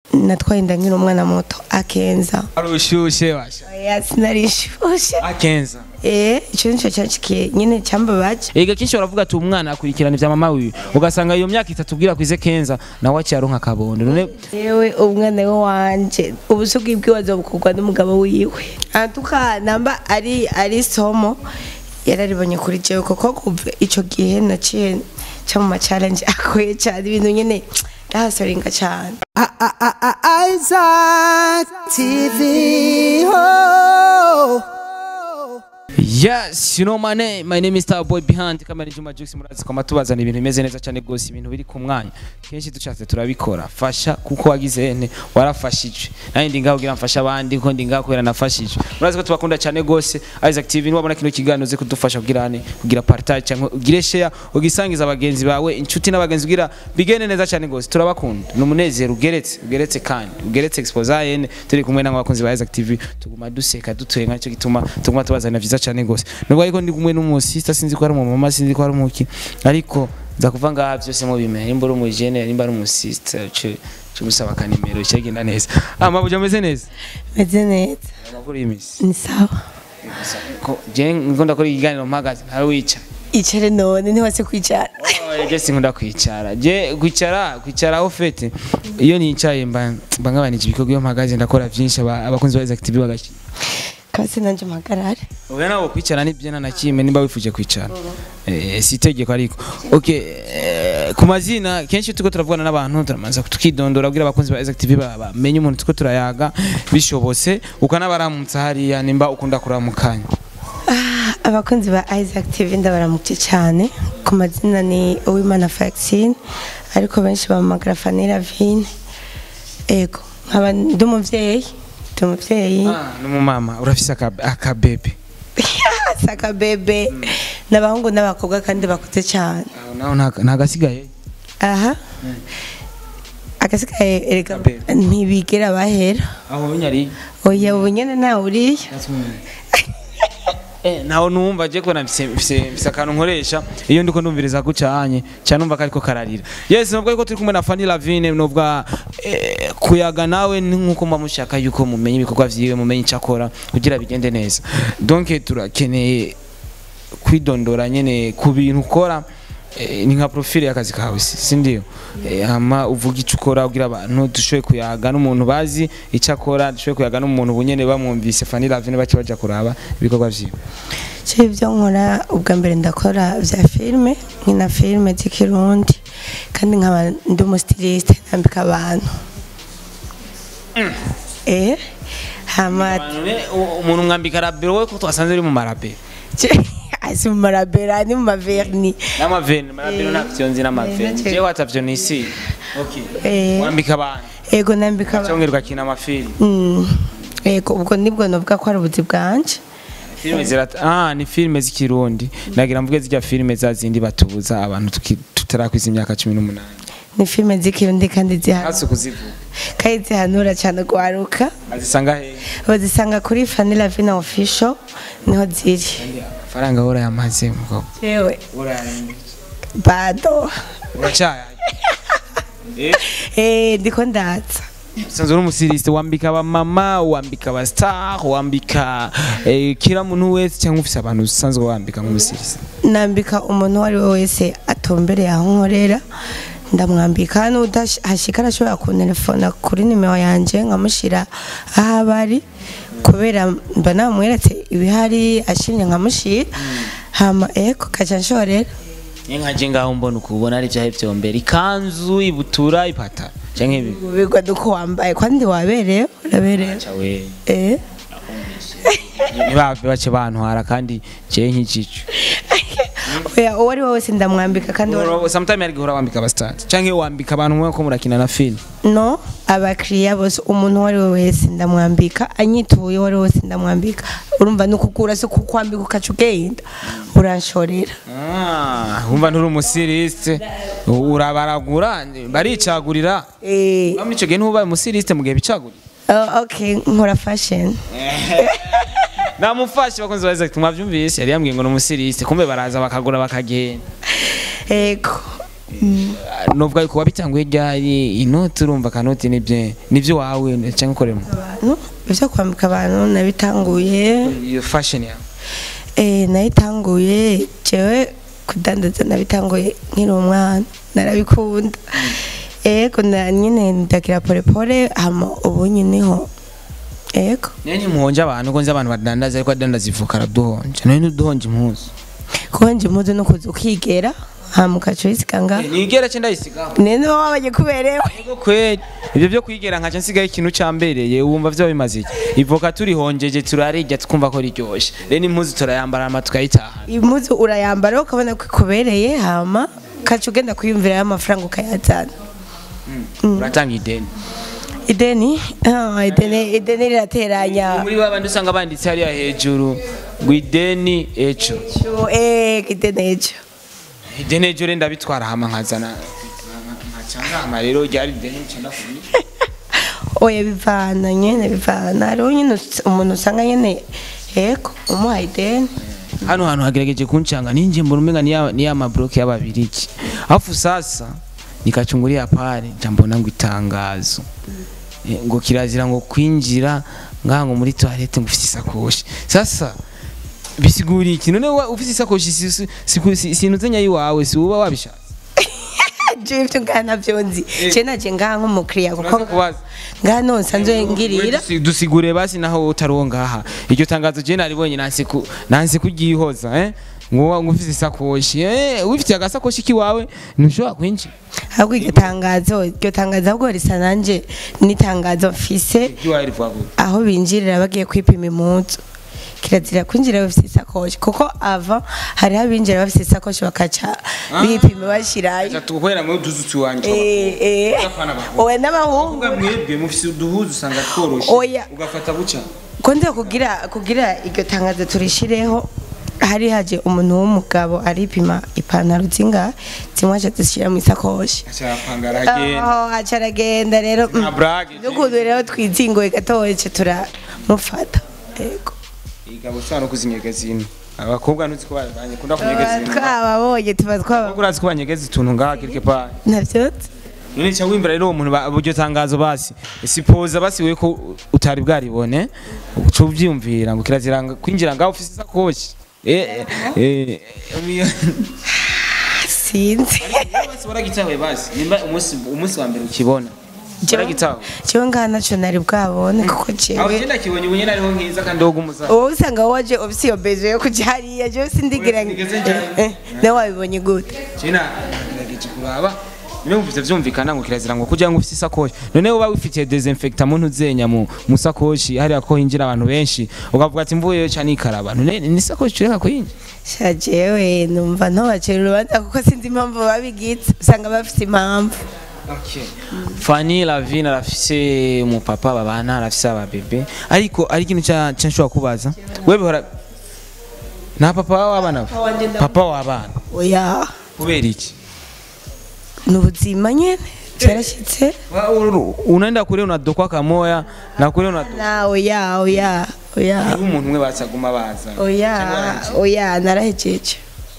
natwaye inda nkiri umwana muto akenza ari ushushe basha oya sinarishushe akenza eh icyo nicyo cyacikiye nyine cyambabaje ega kenshi baravuga ati umwana akurikirana ivya mama wiwe ugasanga iyo myaka itatu ubwira kwize kenza nawe aciye aronka akabondo none yewe umwana we wanje ubusugi bwiwazo bukorwa n'umugabo wiwe antuka namba ari ari somo yararibonye kuri jewe kuko kuva ico gihe naciye ca mu ma challenge akoye cyane ibintu nyene ndahasoringa cyane Isaac TV. Oh. Yes, you know my name. My name is Star Boy Behind. Kama ni Juma Jux murazi kwa matubazana ibintu bimeze neza cyane gose ibintu biri ku mwanya. Kenshi dushatse turabikora. Fasha kuko wagize ene warafashije. Nandi ndi ngaho kugira mfasha abandi ko ndi ngaho kubera nafashije. Murazi ko tubakunda cyane gose. Isaac TV niwabona kino kiganiro ze kudufasha kugira ane kugira partage cyangwa ugire share ugisangiza abagenzi bawe inshuti n'abagenzi kugira bigene neza cyane gose. Turabakunda. Ni umunezero ugeretse, ugeretse kandi. Ugeretse expose ene turi kumwe n'abakunzi ba Isaac TV tuguma duseka dutwenga nicyo gituma tuguma tubazana vyiza cyane gose nubwo ariko ndi kumwe n'umusista sinzi ko ari umumama sinzi ko ari umuki ariko nza kuva ngaha byose mu bimenye nimba uri umujene nimba ari umusista cyo cyo gusaba akanimero cyagenda neza amabuja ameze neza meze neza amakuru y'imisi ni sawa ko je ngo ndakora ikiganiro mpagaze ntari wica icare none ntiwase kwicara je sinkunda kwicara je kwicara kwicara aho fete iyo nicaye mba mba ngabanije ibikorwa iyo mpagaze ndakora byinshi aba- abakunzi ba Isaac TV bagashyi kasi nanje mpagarare Oya nawe kwicara ni byo na kimwe nimba wifuje kwicara. Eh si itegeko ariko. Okay, eh, ku mazina kenshi tuko turavugana n'abantu turamanza tukidondora kugira abakunzi ba Isaac TV ba- bamenye umuntu tuko turayaga bishobose ukanabaramutsa hariya nimba ukunda kuramukanya. abakunzi ba Isaac TV ndabaramukye cyane ku mazina ni Uwimana Faxine ariko benshi bamamagara Fanny Vine ego nkaba ndi umuvyeyi ndi umuvyeyi Ah, n'umumama urafise aka- akabebe. saka bebe n'abahungu n'abakobwa kandi bakuze cyane Aho naho nta- ntagasigaye. aha agasigaye erega Kabebe. ntibigera bahera Aho nyari. oya ubu nyene ntawe uriyo Eh, naho numva je ko nafise mfise mfise akantu nkoresha iyo ndiko ndumviriza gucanye cyane numva kariko kararira yes nubwo ariko turi kumwe na Fanny Lavine nubwo eh, kuyaga nawe ni nkuko mba mushaka yuko mumenye ibikorwa vyiwe mumenye icakora kugira bigende neza donc turakeneye kwidondora nyene ku bintu ukora eh, ni nka profile y'akazi kawe si si ndio Eh, hama uvuga icyo ukora ugira abantu dushoboye kuyaga n'umuntu bazi icyo akora dushoboye kuyaga n'umuntu bunyene bamwumvise Fanny Lavine bace baja kuraba ibikorwa vyiwe cyo ibyo nkora ubwa mbere ndakora bya filime nkina filime z'ikirundi kandi nkaba ndi umustiliste nambika abantu eh hama umuntu mwambika rabero we ko twasanze uri mu marabero asi mu marabera ni mu maverni n'amaveni marabero ntabyo nzi n'amaveni Eh, jewe atavyo nisi okay Eh. mwambika abantu ego nambika abantu cyongera ugakina amafilimi Mm, ego ubwo nibwo novuga ko ari ubuzi bwanje filime zirata ah ni filime z'ikirundi ndagira mvuge zijya filime za zindi batubuza abantu tuki- tutarakwiza imyaka 18 ni filime z'ikirundi kandi zihanura hasi kuzivuga kandi zihanura cyane gwaruka azisanga he bazisanga kuri Fanny Lavina official niho ziri faranga hora yamaze mugabo yewe uraye bado uracaya eh eh ndiko ndatsa usanzwe uri umusiriste wambika abamama wambika abastar wambika eh, kila muntu wese cyangwa ufise abantu usanzwe wambika nk'umusiriste nambika umuntu uwo ari we wese atumbereye aho nkorera ndamwambika n'udahashika arashobora kuntelefona kuri nimero yanjye nkamushyira aho aba ari kubera mba namweretse ibihari ashimye nkamushyira hama eko kaca nshorera nkaje ngaho mbona ukubona ari byahe byombera ikanzu ibutura ipatara canke ibi ubigwa duko wambaye kandi waberewe uraberewe cawe eh ntibave bace bantwara kandi jewe nk'igicu oya uwo ari we wese ndamwambika kandi uwo- sometime ari guhora wambika abastati canke wambika abantu mwe ko murakina na film no abakiriya bose umuntu uwo ari we wese ndamwambika anyituye uwo ari we wese ndamwambika urumva ni ukugura si kukwambika ukaca ugenda uranshorera Ah, wumva nturi umusiriste urabaragura baricagurira Eh, muri ico gihe ntubaye umusiriste mu gihe bicagurira oh, okay nkora fashion namufashe bakunze baza ati mwavyumvise yari yambwiye ngo ni umusiriste kumbe baraza bakagura bakagenda ego novuga yuko wabitanguye ryari inoti urumva kanoti nibyo nibyo wawe cyangwa ukoremo abantu ibyo kwambika abantu nabitanguye iyo fashion yawe eh nayitanguye jewe kudandaza nabitanguye nkiri umwana narabikunda ego na nyine ndagira pole pole hama ubu nyiniho ego nene muhonje abantu ko nzi abantu badandaza ariko adandaza ivoka araduhonje none ntuduhonje impuzu konje impuzu no kuza ukigera hama ukaca uyisiganga nigera cyo ndayisigaho nene wabanye kuberewe Ego kweli ibyo byo kwigera nkaca nsigaye ikintu cambereye wumva vyo bimaze iki ivoka turihonjeje turarirya tukumva ko riryoshe rero impuzu turayambara ama tukayitahana impuzu urayambara ukabona ko ikubereye hama ukaca ugenda kwiyumvirayo amafaranga ukayazana uratanga ideni ideni ah, ideni ideni rirateranya muri babandi usanga banditse hariya hejuru ngo ideni ejo Cyo, eh ideni ejo ideni ejo rero ndabitwara hama nkazana nkacangama rero ryari ideni ncanda kuni oya bivana nyene bivana hariho nyine us- umuntu usanga nyene yego umuha ideni hano hantu hagerageje kuncanga ninje mbona umenga ni ya- ni ya mabloke y'ababiriki afu sasa nikachungulia pale njambona ngo itangazo Eh, ngo kirazira ngo kwinjira ngaha ngo muri toilette ngo ufite isakoshi sasa bisiguriye iki none wa- ufite isakoshi si- si- si- si- sinuzenya yiwawe si uba wabishatse je ivyo ngaha navyo nzi je naje ngaha nk'umukiriya kuko Uraza kubaza ngaha no nsanzwe ngirira Dusi- dusigure basi naho utari uwo ngaha iryo tangazo je naribonye nanse ku nanse kuryihoza eh ngo ngo ufite isakoshi eh wifitiye agasakoshi kiwawe ntushobora kwinjira ahubwo iryo tangazo iryo tangazo ahubwo risa nanje n'itangazo mfise kiwawe rivuga gute aho binjirira bagiye kwipima impuzu kirazira kwinjira bafite isakoshi kuko ava hariho abinjira bafite isakoshi bakaca bipima bashyirayo Acha tukwera mu duzu tuwanje Eh, eh. Abafana bakunda. oya n'abahungu uvuga mwebwe mufite uduhuzu usanga tworoshe Oya. ugafata buca ko nza kugira kugira iryo tangazo turishireho hari haje umuntu w'umugabo aripima ipantaro zinga zimwe aca zishyira mu isakoshi acyapangara agenda aho aca aragenda rero mm. nta brage n'ukuntu rero twizingoye gatoya ce turamufata yego igabo ushobora no kuzinyegeza ino abakobwa ntuzi ko babanye kunda kunyegeza ino twababonye tuba twaba abakobwa urazi ko banyegeza utuntu ngaha quelque part navyo none cya wimbira rero uwo muntu ba- buryo tangazo basi sipoza basi we ko utari bwaribone uca ubyiyumvira ngo kirazira ngo kwinjira ngaho ufite isakoshi eh eh eh sinzi basi waragitawe basi nimba umunsi umunsi wa mbere ukibona waragitawe jewe ngaha naco nari bwabone kuko aho jewe genda kibonye ubunye nariho nkiza kandi wowe umuza wowe usanga waje ufise iyo beje yo kuja hariya jewe sindigira ngo- Sinigeze njyayo. Eh, eh, nawe wabibonye gute China nagerageje kuraba niyo mvuze vyumvikana ngo kirazira ngo kugira ngo ufite isakoshi none uba wifitiye desinfecta muntu uzenya mu musakoshi hariya ko hinjira abantu benshi ukavuga ati mvuyeyo cyane ikaraba none ni isakoshi tureka kuyinjira sha jewe numva ntobacira urubanza kuko sinzi impamvu babigize usanga bafise impamvu Okay. Fanny Lavine arafise umupapa babana arafise ababebe ariko ari ikintu cya cya nshobora kubaza wewe hora nta papa w'abana Papa wanje ndamu- papa w'abana oya kubera iki ni ubuzima nyene cyarashyitse Wa- uru- unaenda kule unadokwa kamoya na kule unadokwa na oya oya oya hariho umuntu umwe basaguma baza oya Cyangwa baranje. oya narahejeje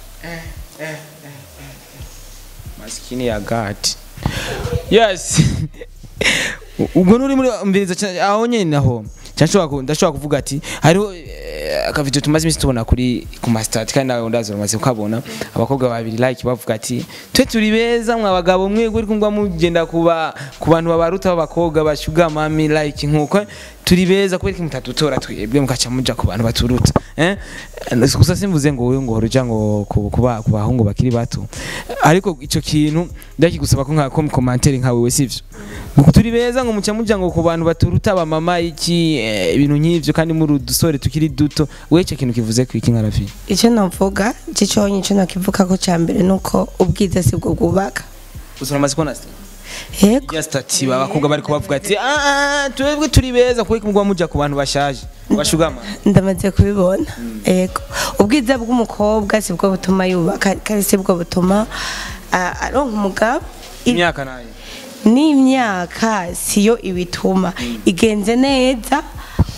masikini ya gati yes ubwo nuri muri mbiriza ca- aho nyene naho cyashobora ku- ndashobora kuvuga ati hariho eh, akavideo tumaze iminsi tubona kuri ku mastati kandi nawe ndazo umaze kukabona abakobwa babiri like bavuga ati twe turi beza mwa bagabo mwe uri kumva mugenda kuba ku bantu babaruta b'abakobwa bashuga mami like nkuko turi beza kubera ko mutatutora twebwe mukaca muja ku bantu baturuta eh gusa simvuze ngo wowe ngo horuja ngo ku ku ba- ku bahungu bakiri bato ariko ico kintu ndakigusaba ko nka commentaire nka wewe sivyo ngo turi beza ngo muca muja ngo ku bantu baturuta ba mama iki eh, ibintu nk'ivyo kandi muri udusore tukiri duto we ico kintu kivuze ku iki nkarafi icyo navuga ciconye icyo nakivuga ko cya mbere ni uko ubwiza si bwo bwubaka usura amaze kubona sta yego ya stati abakobwa bari kubavuga ati ah ah, twebwe turi beza kuko mugwa muja ku bantu bashaje bashugama ndamaze kubibona yego ubwiza bw'umukobwa si bwo butuma yubaka kandi si bwo butuma ah, aronka umugabo I- imyaka nayo n'imyaka siyo ibituma igenze neza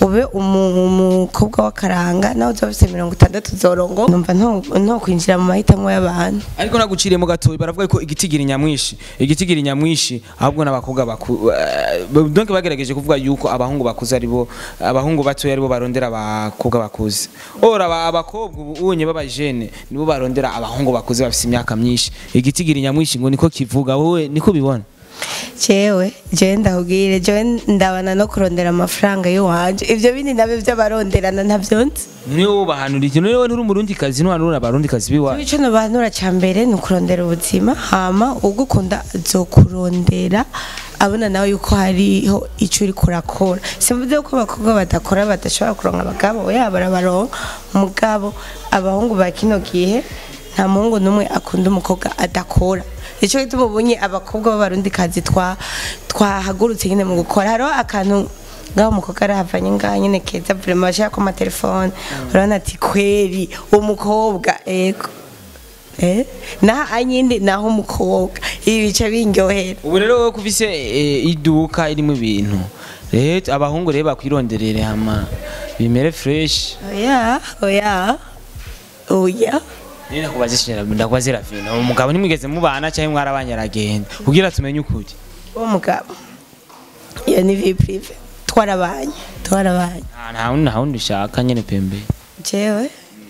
ube umu- umukobwa w'akaranga nawe uzoba ufite mirongo itandatu zorongo numva nto nto kwinjira mu mahitamo y'abantu ariko naguciriyemo gatoya baravuga ko igitigiri nyamwishi igitigiri nyamwishi ahubwo n'abakobwa baku eh, donc bagerageje kuvuga yuko abahungu bakuze aribo abahungu batoya aribo barondera abakobwa bakuze ora aba- abakobwa ubu unye b'abajene nibo barondera abahungu bakuze bafite imyaka myinshi igitigiri nyamwishi ngo niko kivuga wowe niko bibona jewe jewe ndahubwire jewe ndabana no kurondera amafaranga y'iwanje ivyo bindi nabyo by'abaronderana ntabyo nzi niwe wubahanura iki niwe uri umurundi kazi ntuhanura abarundi kazi biwacu ico nobanura ca mbere ni ukurondera ubuzima hama ugukunda azokurondera abona nawe yuko hariho ico uriko urakora simvuze ko abakobwa badakora badashobora kuronka abagabo oya barabaronka mugabo abahungu ba kino gihe nta muhungu n'umwe akunda umukobwa adakora ico gituma ubonye abakobwa b'abarundikazi twa twahagurutse nyine mu gukora hariho akantu ngaho umukobwa arahavanye ngaho nyine keza vrema bashaka ko amatelefone urabona ati kweri umukobwa ego eh naho anyindi naho umukobwa ibi bice bindyohera ubu rero wowe kufise eh, iduka irimo ibintu rero abahungu rero bakwironderere hama bimere fresh oya oya oya Nina kubazishira ndakubaze Ravina umugabo nimwigeze mubana cyangwa mwarabanye aragenda kugira tumenye ukuri uwo mugabo iyo ni vie prive twarabanye twarabanye nta nta wundi nta wundi ushaka nyene pembe jewe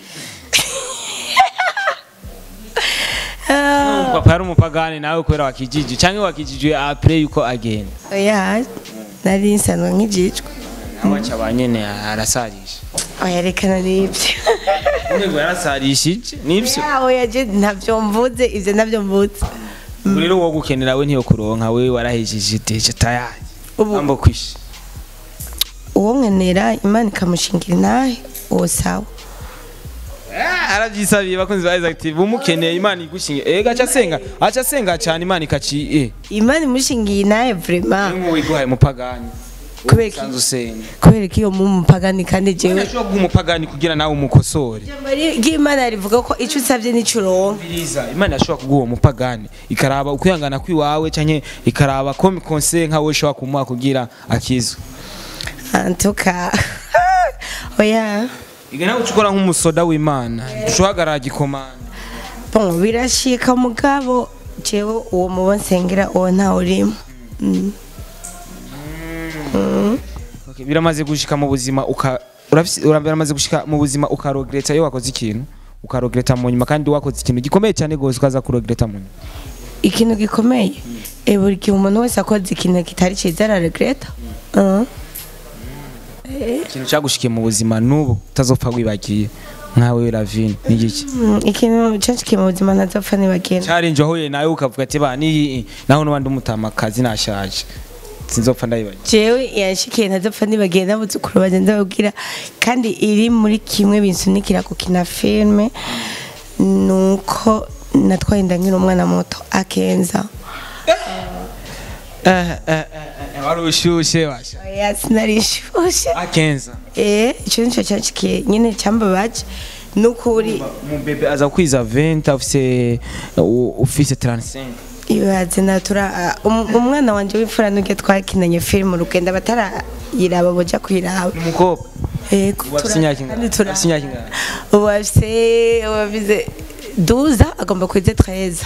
papa yari umupagani nawe kubera wakijiji cyangwa wakijijwe apre yuko agenda oya nari nsanzwe nk'ijijwe nawe aca ba nyene arasarisha oya rekana n'ibyo Ntego yarasarishije nibyo Ya, oya je ntabyo mvuze ivyo ntabyo mvuze ubu rero wowe gukenera we ntiyo kuronka we warahejeje teje tayari Ubu- ambo kwisha uwo nkenera imana ikamushingira inahe uwo sawa arabyisabiye bakunzi ba Active umukeneye imana igushinge ega aca asenga aca asenga cyane imana ikaci eh imana imushingiye inahe vraiment ngo wiguhaye umupagani Kubera iki? usanzwe usenga kubera ko iyo mu mupagani kandi jewe Urashobora guha umupagani kugira nawe umukosore ijambo ri- ry'imana rivuga ko ico usavye nico uronka biriza imana yashobora kuguha uwo mupagani ikaraba ukwihangana kwiwawe canke ikaraba ko konse nka wowe ushobora kumuha kugira akizwe antuka oya iga nawe uca ukora nk'umusoda w'imana ushahagarara gikomanda bon birashika mugabo jewe uwo mubo nsengera uwo ntawe urimo Mm. Okay, biramaze gushika mu buzima uka urafise- ura- biramaze gushika mu buzima ukarogereta iyo wakoze ikintu ukarogereta mu nyuma kandi wakoze ikintu gikomeye cyane gose ukaza kurogereta mu nyuma ikintu gikomeye e buri gihe umuntu wese akoze ikintu kitari ciza araregreta Uh. ikintu cyagushikiye mu buzima n'ubu utazopfa wibagiye nkawe Ravine ni giki Mm, ikintu canshikiye mu buzima ntazopfa nibagenda challenge wahuye nawe ukavuga ati ba ni naho n'abandi umutamakazi nashaje sinzopfa ndayibagiye jewe yanshikiye ntazopfa nibagenda n'abuzukuru banje ndababwira kandi iri muri kimwe binsunikira gukina filme nuko natwaye inda nkiri umwana muto akenza wari ushushe basha oya sinarishushe akenza eh ico nico canshikiye nyine cambabaje nukuri umubebe aza kwiza 20 ufise u- ufise 35 ibaze natura um- umwana wanje w'imfura nuge twakinanye film urugendo batarayiraba boja kuyiraba umukobwa yego Ubu afise tura- imyaka ingana? kandi tura- Afise imyaka ingana? ubu afise ubu afise 12 agomba kwize 13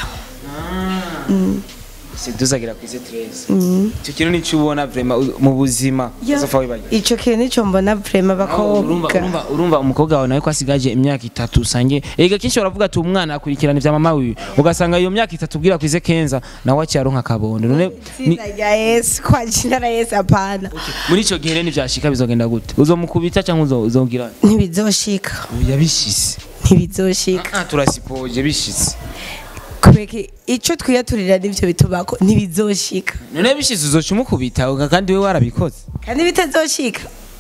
siduzagira kwize 13 icyo kintu nicyo ubona vraiment u- mu buzima uzopfa wibagiye ico kintu nico mbona vraiment urumva bakobwa urumva urumva umukobwa wawe nawe ko asigaje imyaka itatu usange ega kenshi baravuga ati umwana akurikirana ivya mama wiwe ugasanga iyo myaka itatu ubwira kwize kenza nawe aciyaronka akabondo none ni- Izina rya Yesu kwa jina la Yesu apana muri ico gihe rero nivyashika bizogenda gute uzomukubita canke uzo- uzogira ntibizoshika yabishise ntibizoshika ah turasipoje bishitse kubera ico twiyaturira nivyo bitubako ntibizoshika none bishitse uzoca umukubita uga- kandi we warabikoze kandi bitazoshika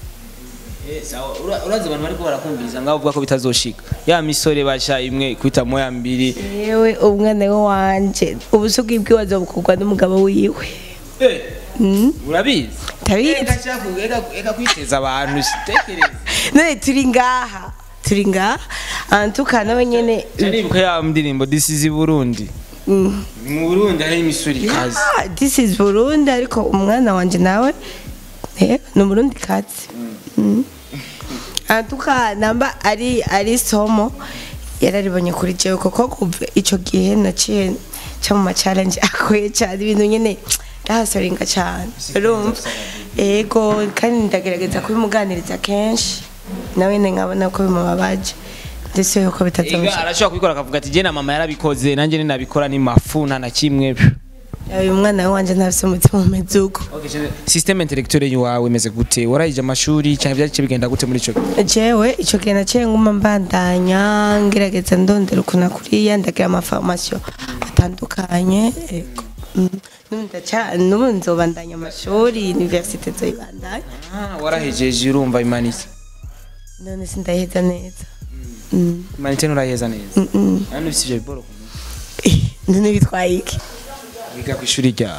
urazi abantu bariko barakumviriza ngaho uvuga ko bitazoshika ya misore basha imwe kwita moya mbiri yewe umwana we wanje ubusugi bwiwe azobukorwa n'umugabo wiwe Mm, urabizi tabizi eka kwiteza abantu tekereza none turi ngaha turi ngaha antuka nawe nyene nibuka ya ndirimbo this is Burundi mm, mu Burundi hari imisuri ikaze ah, this is Burundi ariko umwana wanje nawe eh ni umurundi kazi Mm. antuka namba ari ari somo yararibonye kuri jewe kuko kuva ico gihe naciye ca mu ma challenge akoye cyane ibintu nyene ndahasoringa cyane urumva ego kandi ndagerageza kubimuganiriza kenshi nawe ne nkabona ko bimubabaje ndetse yuko Ega bitazamushaka arashobora kubikora akavuga ati je na mama yarabikoze nanjye ninabikora ni mafu nta na kimwe uyu mwana wanje ntafise umutima umeze uko systeme intellectuelle yawe imeze gute warayije amashuri cyangwa byaciye bigenda gute muri ico gihe? jewe ico gihe naciye nguma mbandanya ngerageza ndondera ukuntu kuriya ndagira amafarmasiyo atandukanye ego Mm. N'ubu ndaca- n'ubu nzobandanya amashuri universite zoyibandanya Ah, warahejeje urumva imanitse none sindaheza neza Mm. imanitse nturaheza neza Mm, mm. nani ufite ivyo biboro none bitwaye iki wiga ku ishuri ryawe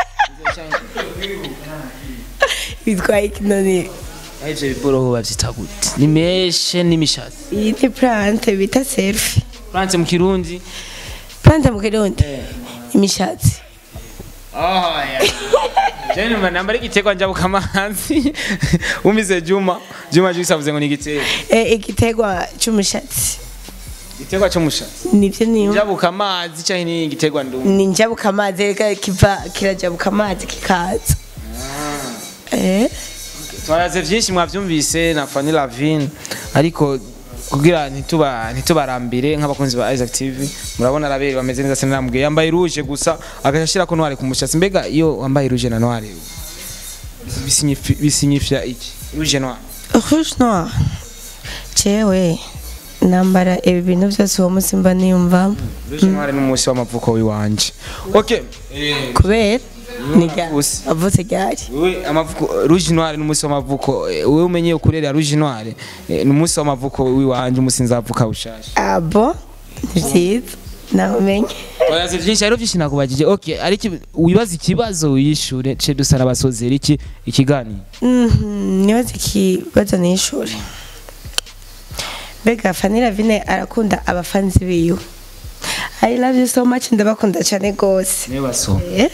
bitwaye iki none aho ivyo biboro ho bavyita gute ni meshe n'imishatsi iyi ni plante bita selfie France mu kirundi plante mu kirundi imishatsi jeni mba namba ari igiterwa njabuka amazi umize juma juma jisa avuze ngo ni igiterwa Eh, igiterwa c'umushatsi igiterwa c'umushatsi nivyo niyo njabuka amazi cyangwa ni igiterwa ndumu ni njabuka amazi reka kiva kirajabuka amazi kikaza eh twaraze byinshi mwavyumvise na Fanny Lavine ariko kugira ntituba ntitubarambire nk'abakunzi ba Isaac TV murabona arabere bameze neza cyane namubwiye yambaye rouge gusa agashira ko noire ku mushatsi mbega iyo wambaye rouge na noire bisignifi- bisignifia iki rouge noire rouge noir jewe nambara ibi bintu byose uwo munsi mba niyumvamo rouge noire ni umunsi w'amavuko wiwanje okay kubera ni ryari Gusa. avutse ryari wewe amavuko rouge noire ni umunsi w'amavuko eh, wewe umenye ukurera rouge noire eh, ni umunsi w'amavuko wiwanje umunsi nzavuka bushasha abo ni byiza nawumenye Oyaze byinshi rero byinshi nakubajije. Okay, ariko wibaza ikibazo wiyishure ce dusara abasozera iki ikiganiro. Mhm, nibaza ikibazo n'ishuri mbega Fanny Lavine arakunda abafanzi biwe I love you so much ndabakunda cyane gose Ne baso. eh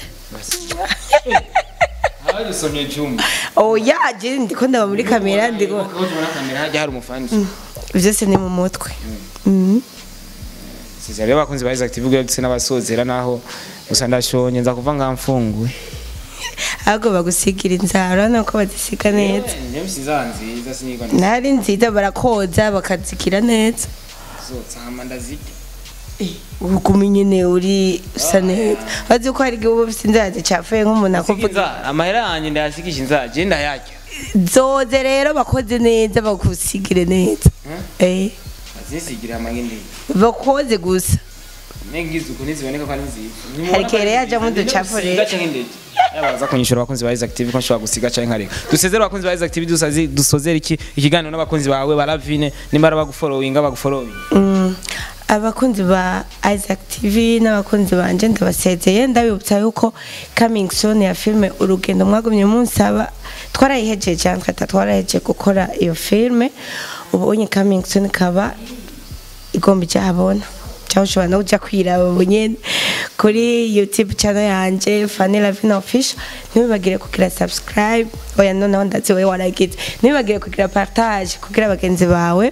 Habaye usomye juma. oya je ndiko ndaba muri kamera ndiko Ko tubona kamera hajya hari umufani. byose ni mu mutwe Mhm. Siza rero bakunzi ba Isaac TV gutse n'abasozera naho gusa ndashonye nza kuva ngamfunguye. ahubwo bagusigira inzara nuko bazisiga neza Nje msizanzi zasinigwa nari nziza barakoza bakazigira neza nzotsama ndazike. uguma nyine uri usa neza bazi ko hari igihe uba ufite inzara zicafuye nk'umuntu akuvuga Kuvuga amahera yanjye ndayasikisha inzara je ndayarya. zoze rero bakoze neza bagusigire neza eh Azisigira amagindi. bakoze gusa Nengize uko niziboneka ko ari nziza. Hari kere yajamo uducafu rero. Gace nk'indege. Yabaza kunyishura abakunzi ba Isaac TV ko nshobora gusiga canke nkareka. Dusezere abakunzi ba Isaac TV dusazi dusozere iki ikiganiro n'abakunzi bawe ba Lavine nimara bagufollowinga bagufollowing. Mm, abakunzi ba Isaac TV n'abakunzi banje ndabasezeye ndabibutsa yuko coming soon ya filme urugendo mwagumye munsaba twarayihejeje cyane twata twarahejeje gukora iyo filme ubu unye coming soon kaba igomba ijabona cyangwa ushobora no kuja kwiraba bunyene kuri youtube channel yanje Fanny Lavine official ntibibagire kugira subscribe oya noneho ndazi wewe waragize ntibibagire kugira partage kugira bagenzi bawe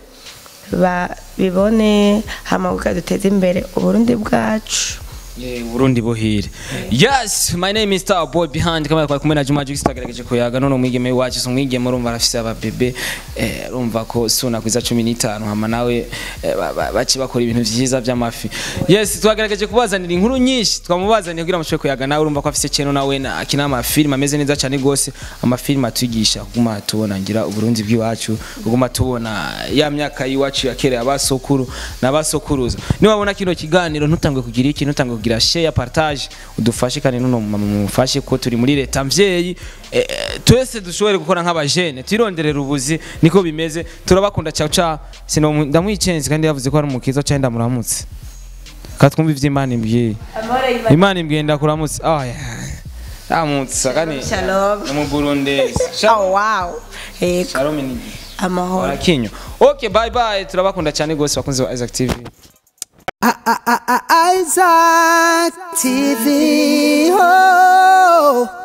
babibone hama kugira duteze imbere uburundi bwacu Yeah, Burundi buhire. Yes, my name is Star Boy behind kamera kwa kumena Juma Jux tagerageje kuyaga none umwigeme wacu so umwigeme urumva arafise ababebe eh urumva ko suna kwiza 15 hama nawe eh, ba- ba- baci bakora ibintu vyiza vy'amafi. Yes, twagerageje kubazanira inkuru nyinshi twamubazaniye kugira mushobore kuyaga nawe urumva ko afise channel nawe na akina amafilm ameze neza cyane gose amafilm atwigisha kuguma tubona ngira uburundi bw'iwacu kuguma tubona ya myaka y'iwacu ya kera abasokuru n'abasokuruza niwabona kino kiganiro ntutangwe kugira iki ntutangwe kugira share partage udufashe kandi nuno mama mufashe ko turi muri leta mvyeyi eh, eh, twese dushobore gukora nk'abajene twironderera ubuzi niko bimeze turabakunda ciao ciao sino ndamwicenze kandi yavuze ko ari umukiza cyane ndamuramutse katwumva ivyo Imana imbwiye Imana imbwiye ndakuramutse ah amutse kandi Shalom. mu Burundi oh wow yego Shalom ni amahoro Barakinyo. Okay, bye bye. Turabakunda cyane gose bakunzi ba Isaac TV. Isaac TV. Oh.